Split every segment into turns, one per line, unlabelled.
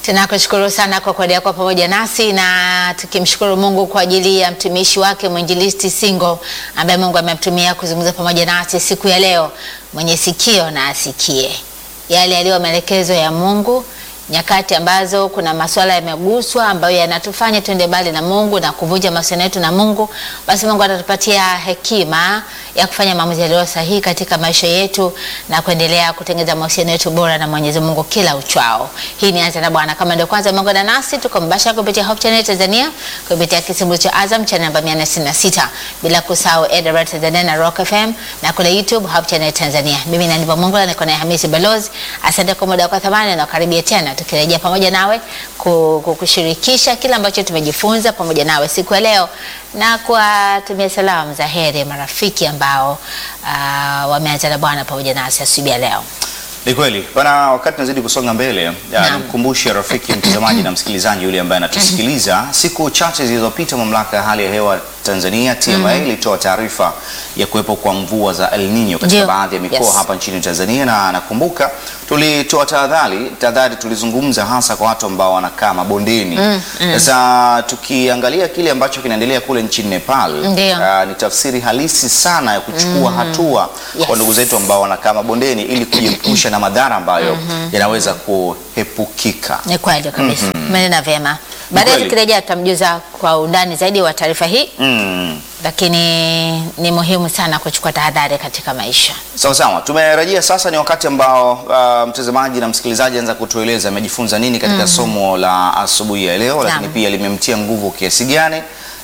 Tunakushukuru sana kwa kuendelea kwa pamoja nasi na tukimshukuru Mungu kwa ajili ya mtumishi wake mwinjilisti Singo ambaye Mungu amemtumia kuzungumza pamoja nasi siku ya leo. Mwenye sikio na asikie yale yaliyo maelekezo ya Mungu, nyakati ambazo kuna masuala yameguswa ambayo yanatufanya tuende mbali na Mungu na kuvunja mahusiano yetu na Mungu, basi Mungu atatupatia hekima ya kufanya maamuzi yaliyo sahihi katika maisha yetu na kuendelea kutengeneza mahusiano yetu bora na Mwenyezi Mungu kila uchao. Hii ni Anza na Bwana. Kama ndio kwanza umeungana nasi, tuko mbashara kupitia Hope Channel Tanzania, kupitia kisimbuzi cha Azam channel namba 466, bila kusahau AWR Tanzania na Rock FM na kule YouTube Hope Channel Tanzania. Mimi na Ndivyo Mungu na niko na Hamisi Balozi. Asante kwa muda wako thamani na karibia tena tukirejea pamoja nawe kukushirikisha kila ambacho tumejifunza pamoja nawe siku ya leo na kuwatumia salamu za heri marafiki ambao uh, wameanza na Bwana pamoja nasi asubuhi ya leo.
Ni kweli bana, wakati nazidi kusonga mbele, nimkumbushe rafiki mtazamaji na msikilizaji yule ambaye anatusikiliza, siku chache zilizopita mamlaka ya hali ya hewa Tanzania TMA ilitoa taarifa ya kuwepo kwa mvua za El Nino katika
Ndio.
baadhi ya mikoa
Yes.
hapa nchini Tanzania, na nakumbuka tulitoa tahadhari tahadhari, tulizungumza hasa kwa watu ambao wanakaa mabondeni. Sasa tukiangalia kile ambacho kinaendelea kule nchini Nepal,
Ndio.
ah, ni tafsiri halisi sana ya kuchukua hatua
Yes.
kwa ndugu zetu ambao wanakaa mabondeni ili kujiepusha na madhara ambayo yanaweza kuepukika.
Ni kweli kabisa, umenena vyema. Baadaye
kweli.
tukirejea tutamjuza kwa undani zaidi wa taarifa hii,
Mm.
lakini ni muhimu sana kuchukua tahadhari katika maisha.
Sawa sawa, tumerejea sasa. Ni wakati ambao uh, mtazamaji na msikilizaji anza kutueleza amejifunza nini katika somo la asubuhi ya leo, lakini
Naam.
pia limemtia nguvu kiasi gani,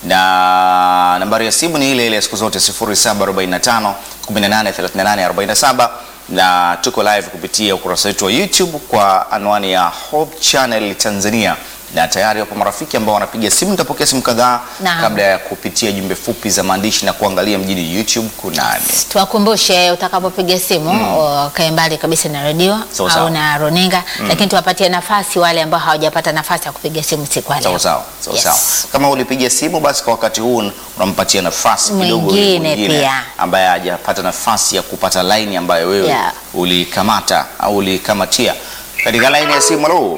na nambari ya simu ni ile ile ya siku zote 0745 18 38 47 na tuko live kupitia ukurasa wetu wa YouTube kwa anwani ya Hope Channel Tanzania, na tayari wapo marafiki ambao wanapiga simu. Nitapokea simu kadhaa
Naam.
kabla ya kupitia jumbe fupi za maandishi na kuangalia mjini YouTube kunani.
Tuwakumbushe utakapopiga simu ukae mbali kabisa na redio
Sawa,
au
sawa.
na runinga, lakini tuwapatie nafasi wale ambao hawajapata nafasi ya kupiga simu siku ya leo.
Sawa sawa, sawa
Yes.
sawa. Kama ulipiga simu basi kwa wakati huu unampatia nafasi kidogo yule
Mwingine pia.
ambaye hajapata nafasi ya kupata laini ambayo wewe
Yeah.
ulikamata au ulikamatia. Katika laini ya simu, halo.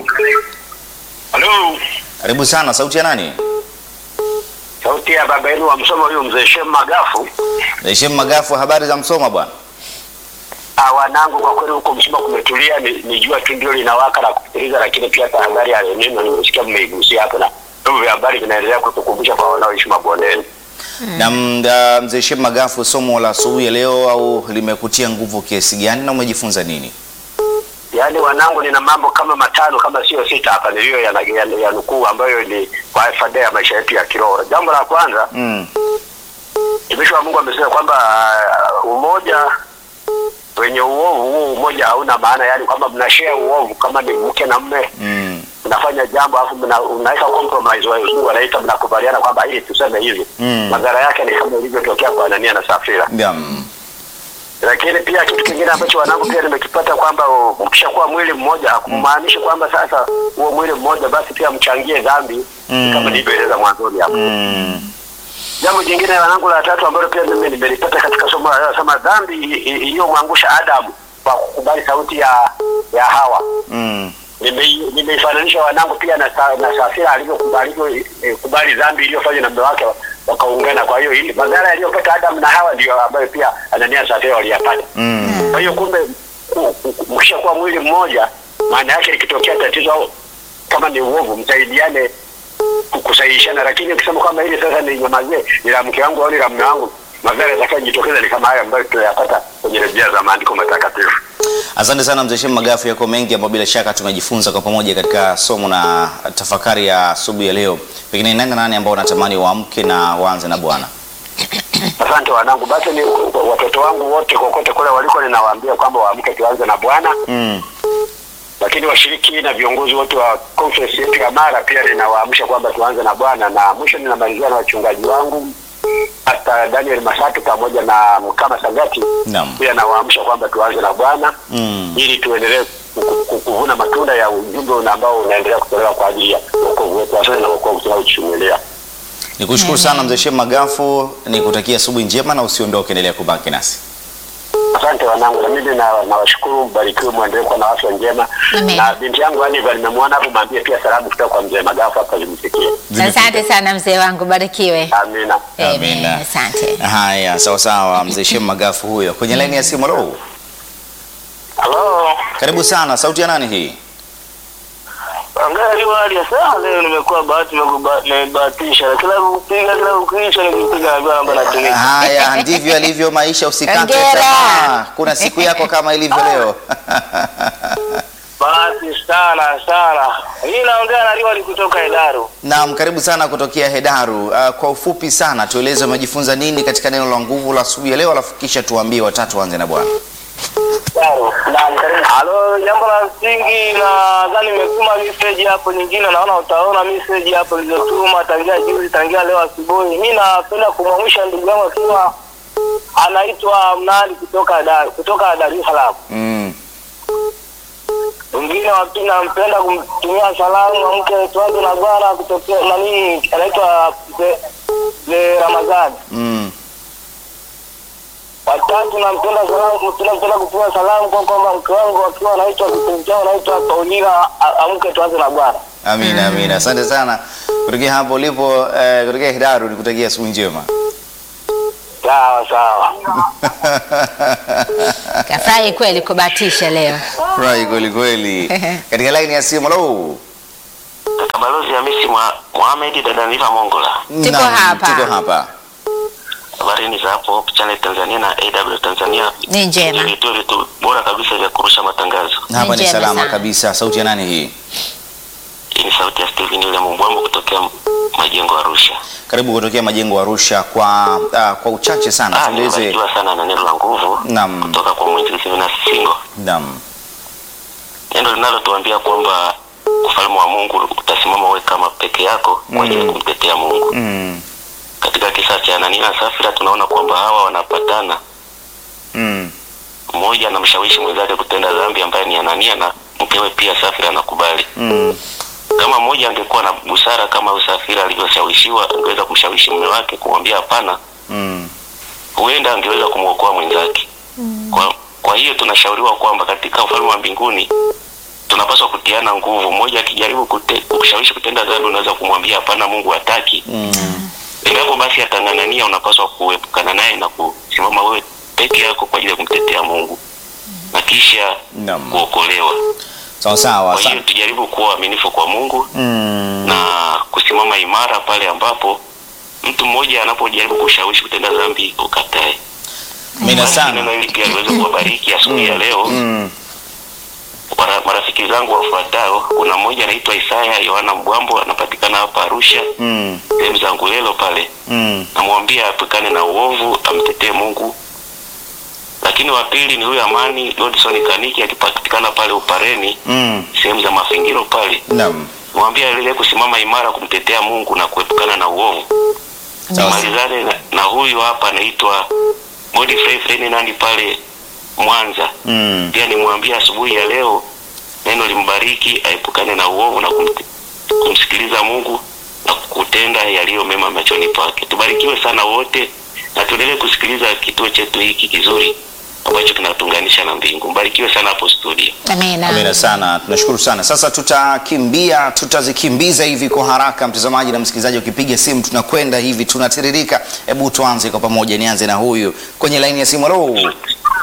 Halo,
Karibu sana, sauti ya nani?
sauti ya baba yenu wa Msoma, huyu mzee Shem Magafu.
Shem Magafu, habari za Msoma bwana?
Ah, wanangu, kwa kweli huko Msoma kumetulia, ni, ni jua tu ndio linawaka na kupitiliza, lakini pia tahadhari ya neno nimesikia mmeigusia hapo, na vyombo vya habari vinaendelea kutukumbusha kwa wanaoishi mabondeni.
Na mda- mzee Shem Magafu, somo la asubuhi ya leo au limekutia nguvu kiasi gani na umejifunza nini?
Yaani wanangu, nina mambo kama matano kama sio sita hapa niliyo ya, ya, ya nukuu ambayo ni kwa faida ya maisha yetu ya kiroho. Jambo la kwanza,
Mm.
mtumishi wa Mungu amesema kwamba ah, umoja wenye uovu huo umoja hauna maana, yaani kwamba mnashare uovu kama ni mke na mme
Mm.
mnafanya jambo alafu mna, unaweka compromise wa wazungu wanaita mnakubaliana kwamba ili tuseme hivi
Mm.
madhara yake ni kama ilivyotokea kwa Anania na Safira.
Yeah. mm.
Lakini pia kitu kingine ambacho wanangu pia nimekipata kwamba oh, mkishakuwa mwili mmoja hakumaanishi kwamba sasa huo mwili mmoja basi pia mchangie dhambi
Mm.
kama nilivyoeleza mwanzoni hapo.
Mm.
Jambo jingine wanangu la tatu ambalo pia mimi nimelipata katika somo la leo, sema dhambi i- i- iliyomwangusha Adamu kwa kukubali sauti ya ya Hawa
Mm.
Nime- nimeifananisha wanangu pia na, sa, na Safira alivyokubali eh, kubali dhambi iliyofanywa na mume wake wakaungana. Kwa hiyo hili madhara yaliyopata Adamu na Hawa ndio ambayo pia Anania na Safira waliyapata.
Mm.
Kwa hiyo kumbe ku- ku- mkishakuwa mwili mmoja, maana yake likitokea tatizo au kama ni uovu, msaidiane ku- kusahihishana, lakini ukisema kwamba hili sasa ni nyamazie, ni la mke wangu au ni la mume wangu, madhara yatakayojitokeza ni kama haya ambayo tunayapata kwenye rejea za maandiko matakatifu.
Asante sana mzee Shem Magafu, yako mengi ambayo bila shaka tumejifunza kwa pamoja katika somo na tafakari ya asubuhi ya leo. Pengine nani na nani ambao unatamani waamke na waanze na Bwana?
Asante wanangu, basi ni watoto wangu wote kokote kule waliko, ninawaambia kwamba waamke tuanze na Bwana,
Mm.
lakini washiriki na viongozi wote wa conference yetu ya Mara pia ninawaamsha kwamba tuanze na Bwana, na mwisho ninamalizia na wachungaji wangu hata Daniel Masatu pamoja na Mkama Sagati
Naam.
pia nawaamsha kwamba tuanze na Bwana
Mm.
ili tuendelee ku- ku- kuvuna matunda ya ujumbe una- ambao unaendelea kutolewa kwa ajili ya wokovu wetu hasa na wokovu tunaochungulia.
Nikushukuru sana mzee Shem Magafu, nikutakia asubuhi njema na usiondoke, endelea kubaki nasi.
Asante. wote wanangu, na mimi na- nawashukuru, mbarikiwe, mwendelee kuwa na afya njema.
Amen.
Na binti yangu Aniva nimemwona hapo, mwambie pia salamu kutoka kwa mzee Magafu hapa zimfikie.
Asante sana mzee wangu, barikiwe.
Amina.
Amen.
Amina.
Asante.
Haya, sawa sawa, mzee Shem Magafu huyo kwenye laini ya simu. Halo,
Halo.
karibu sana. Sauti ya nani hii?
Angalia hali ya saa leo nimekuwa bahati nimebahatisha kila kupiga kila kukiisha nikipiga najua namba natumia.
Haya, ndivyo alivyo maisha, usikate
Hongera.
tamaa. Kuna siku yako kama ilivyo leo.
Bahati sana sana. Mimi naongea na Liwali kutoka Hedaru.
Naam, karibu sana kutokea Hedaru. Uh, kwa ufupi sana tueleze umejifunza nini katika neno la nguvu la asubuhi ya leo, alafu kisha tuambie watatu waanze na Bwana.
Hedaru. Halo, jambo la msingi nadhani nimetuma message hapo nyingine naona utaona message hapo nilizotuma tangia juzi tangia leo asubuhi. Mimi napenda kumwamsha ndugu yangu akiwa anaitwa Mnali kutoka Dar kutoka Dar es Salaam.
Mm.
Mwingine wa pili nampenda kumtumia salamu amke tuanze na Bwana kutokea nani anaitwa Mzee- Mzee Ramadhani.
Mm.
Watatu nampenda salamu tunampenda kutumia salamu kwa kwamba mke wangu akiwa anaitwa kipenzi chao anaitwa Paulina a- amke tuanze na Bwana.
Amina, amina. Asante sana kutokea hapo ulipo eh, kutokea Hedaru, nikutakia asubuhi njema.
Sawa sawa.
Kafurahi kweli kubahatisha leo.
Furahi kweli kweli. Katika laini ya simu, halo.
Kaka Balozi Hamisi Mohamed dada Niva Mongola.
Tuko
Naam,
hapa.
Tuko hapa.
Habari za hapo Hope Channel Tanzania na AW Tanzania.
Ni njema.
Vituo vitu bora kabisa vya kurusha matangazo.
Hapa ni
Njema
salama
sana.
kabisa. Sauti ya nani hii?
Hii ni sauti ya Steven William Mbwambo kutokea Majengo Arusha.
Karibu kutokea majengo Arusha. Kwa uh, kwa uchache sana
Ah,
tueleze.
nimebarikiwa sana na neno la nguvu
Naam.
kutoka kwa mwinjilisti Venus Singo.
Naam.
Neno linalotuambia kwamba ufalme wa Mungu utasimama wewe kama peke yako kwa ajili ya kumtetea Mungu.
Mm.
Katika kisa cha Anania na Safira tunaona kwamba hawa wanapatana,
Mm.
mmoja anamshawishi mwenzake kutenda dhambi ambaye ni Anania na mkewe pia Safira anakubali.
Mm.
Kama mmoja angekuwa na busara kama huyu Safira alivyoshawishiwa, angeweza kumshawishi mume wake kumwambia hapana,
Mm.
huenda angeweza kumwokoa mwenzake. Kwa, kwa hiyo tunashauriwa kwamba katika ufalme wa mbinguni tunapaswa kutiana nguvu. Mmoja akijaribu kute, kushawishi kutenda dhambi, unaweza kumwambia hapana, Mungu hataki.
Mm.
Endapo basi atang'ang'ania, unapaswa kuepukana naye na kusimama wewe peke yako kwa ajili ya kumtetea Mungu na kisha
Naam.
kuokolewa.
Sawa sawa.
Kwa hiyo
Sa-
tujaribu kuwa waaminifu kwa Mungu
Mm.
na kusimama imara pale ambapo mtu mmoja anapojaribu kushawishi kutenda dhambi ukatae.
Amina
Basi
sana.
Neno hili pia liweze kuwabariki asubuhi ya leo.
Mm.
Mara- Marafiki zangu wafuatao, kuna mmoja anaitwa Isaya Yohana Mbwambo, anapatikana hapa Arusha,
Mm.
sehemu za Ngulelo pale.
Mm.
Namwambia apukane na uovu, amtetee Mungu. Lakini wa pili ni huyu Amani Godson Kaniki, akipatikana pale Upareni,
Mm.
sehemu za Mafingiro pale.
Naam.
Mwambie aendelee kusimama imara kumtetea Mungu na kuepukana na uovu.
Sawa.
Malizane na, na huyu hapa anaitwa Godfrey Ferdinand pale Mwanza.
Mm.
Pia nimwambie asubuhi ya leo neno limbariki, aepukane na uovu na kumte, kumsikiliza Mungu na kutenda yaliyo mema machoni pake. Tubarikiwe sana wote na tuendelee kusikiliza kituo chetu hiki kizuri ambacho kinatuunganisha na mbingu. Mbarikiwe sana hapo studio.
Amina.
Amina sana, tunashukuru sana. Sasa tutakimbia, tutazikimbiza hivi kwa haraka, mtazamaji na msikilizaji, ukipiga simu tunakwenda hivi, tunatiririka. Hebu tuanze kwa pamoja, nianze na huyu kwenye laini ya simu. Halo,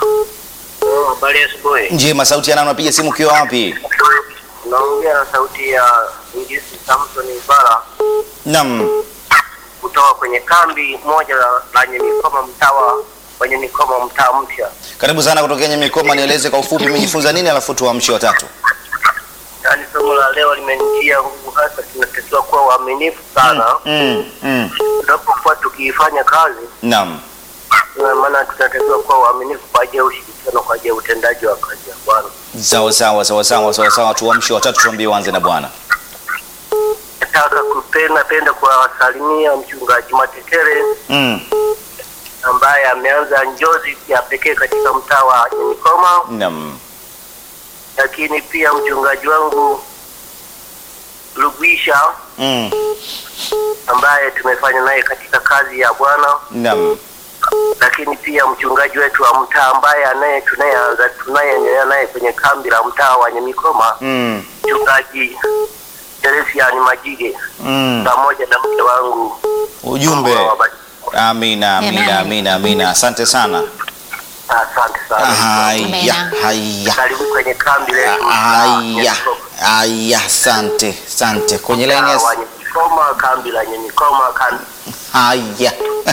Habari asubuhi.
njema. Sauti ya nani? Unapiga simu ukiwa wapi?
Naongea na sauti ya Ingisi Samson Ibara
Naam,
kutoka kwenye kambi moja la Nyamikoma mtawa wenye Mikoma mtaa mpya.
karibu sana kutokea Nyamikoma. Nieleze kwa ufupi umejifunza nini, alafu tuamshe watatu.
Yaani somo la leo limenitia nguvu, hasa tunatakiwa kuwa waaminifu sana
Mm, mm.
tunapokuwa tukiifanya kazi,
Naam,
na maana tunatakiwa kuwa waaminifu kwa ajili ya ushirikiano, kwa ajili ya utendaji wa kazi ya Bwana.
sawa sawa sawa sawa sawa sawa. Tuamshe watatu, tuambie uanze na Bwana.
Nataka kupenda penda kuwasalimia mchungaji Matetere
Mm,
ambaye ameanza njozi ya pekee katika mtaa wa Nyamikoma,
naam,
lakini pia mchungaji wangu Lugwisha
mm,
ambaye tumefanya naye katika kazi ya Bwana,
naam,
lakini pia mchungaji wetu wa mtaa ambaye anaye tunayeanza tunayeendelea naye kwenye kambi la mtaa wa Nyamikoma,
Mm.
mchungaji Teresiani Majige
Mm.
pamoja na mke wangu.
Ujumbe.
Mungu awabariki.
Amina, amina,
Amen.
amina, amina. Asante sana.
Asante sana.
Haya,
Amina.
haya.
Karibu kwenye kambi letu.
Haya, haya, asante, asante. Kwenye laini ya
Mtaa wa Nyamikoma, kambi la Nyamikoma, kambi
haya.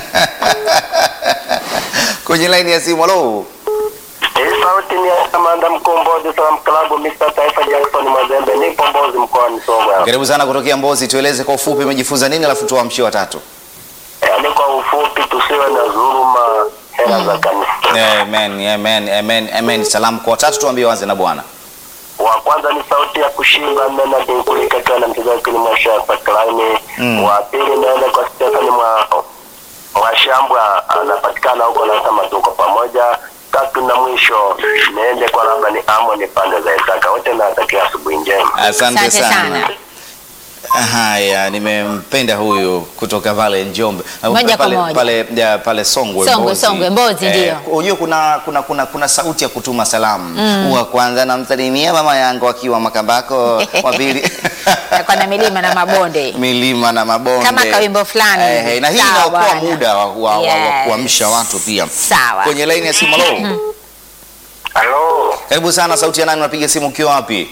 Kwenye laini ya simu, halo.
Hii sauti ni ya Kamanda Mkombozi Salaam Klabu Mr. Taifa Jackson Mazembe nipo Mbozi mkoani Songwe.
Karibu sana kutokea Mbozi, tueleze kwa ufupi umejifunza nini, alafu tuamshie watatu.
Yaani kwa ufupi tusiwe na dhuluma hela za kanisa.
Amen, amen, amen, amen. Salamu kwa watatu, tuambie wanze na Bwana.
Wa kwanza ni sauti ya kushimba mena dinkulika kiwa na mchezaji kwenye mwasha Paklaini.
Mm.
Wa pili naenda kwa Stefani mwa Mwashambwa anapatikana huko na kama tuko pamoja. Tatu na mwisho niende kwa labda ni Amoni pande za Isaka. Wote nawatakia asubuhi njema.
Asante
Asante
sana.
sana.
Haya, nimempenda huyu kutoka pale Njombe
Moja kwa
pale,
moja.
pale, ya, pale Songwe,
Songwe,
Mbozi.
Songwe, Mbozi, ndio.
Unajua kuna, kuna, kuna, kuna sauti ya kutuma salamu wa kwanza namsalimia mama yangu akiwa Makambako, wa pili
Kwa na milima na mabonde.
milima na mabonde
Kama kawimbo fulani
Eh,
hivi.
eh, na hii
Sawa
inaokoa
bwana.
muda wa, wa, wa, wa
Yes.
kuamsha watu pia.
Sawa.
Kwenye laini ya simu, halo.
Halo.
Karibu sana, sauti ya nani? Unapiga simu ukiwa wapi?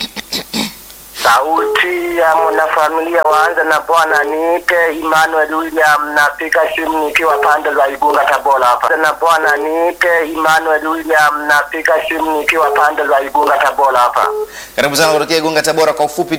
Sauti ya mwanafamilia waanza na Bwana niite Emmanuel William, napiga simu nikiwa pande za Igunga Tabora hapa. Na Bwana niite Emmanuel William, napiga simu nikiwa pande za Igunga Tabora hapa.
Karibu sana kutokea Igunga, Tabora. Kwa ufupi